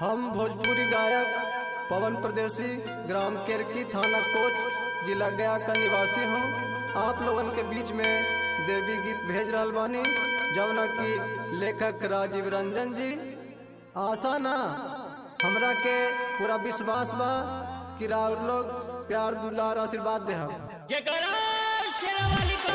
हम भोजपुरी गायक पवन प्रदेशी ग्राम केरकी थाना कोच जिला गया का निवासी हूँ आप लोगन के बीच में देवी गीत भेज रहल बानी जौना की लेखक राजीव रंजन जी आशा ना हमरा के पूरा विश्वास बा कि राउर लोग प्यार दुलार आशीर्वाद दे हम जयकारा शेरावाली का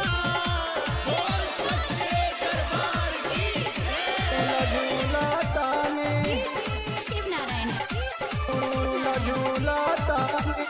झूला तानी शिव नारायण झूला झूला तानी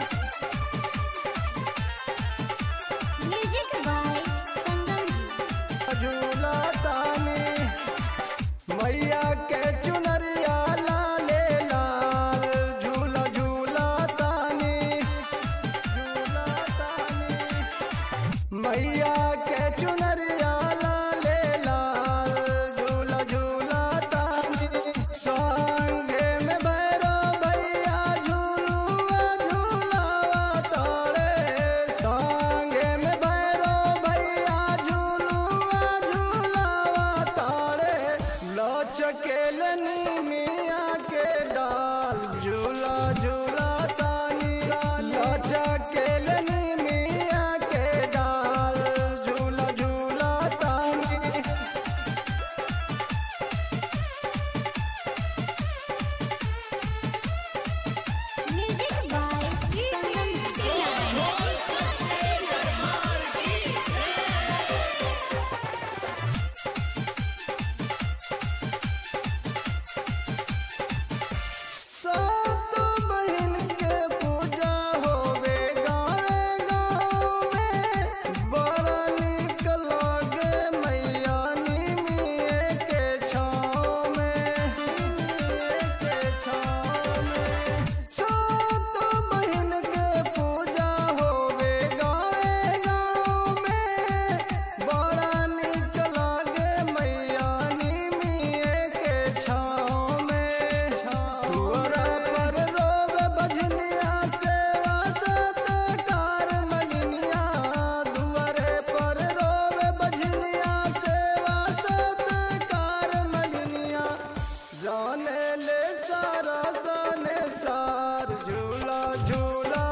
म्यूजिक बाय संगम झूला तानी मैया के चुनरिया लाले लाल झूला झूला तानी झूला तानी मैया के चुनरिया लाले लाल झूला झूला तानी संगे में भैरो भैया झूलुआ झूलावा तारे संगे में भैरो भैया झूलुआ झूलावा तारे लचकेल मिया के डाल झूला झूला तानी लचकेल मिया के डाल झूला झूला तानी म्यूजिक बाय संगम शिव सात बहिन के पूजा होवे गावे गाँव में बड़ा निक लागे मैया निमिये के छाँव में निमिये के छाँव में सात बहिन के पूजा होवे गावे गाँव में बड़ा निक लागे मैया निमिये के छाँव में दुआरा पर रोवे बजनिया सेवा सत्कार मलिनिया दुआरे पर रोवे बजनिया सेवा सत्कार मलिनिया जाने ले सारा सने सार झूला झूला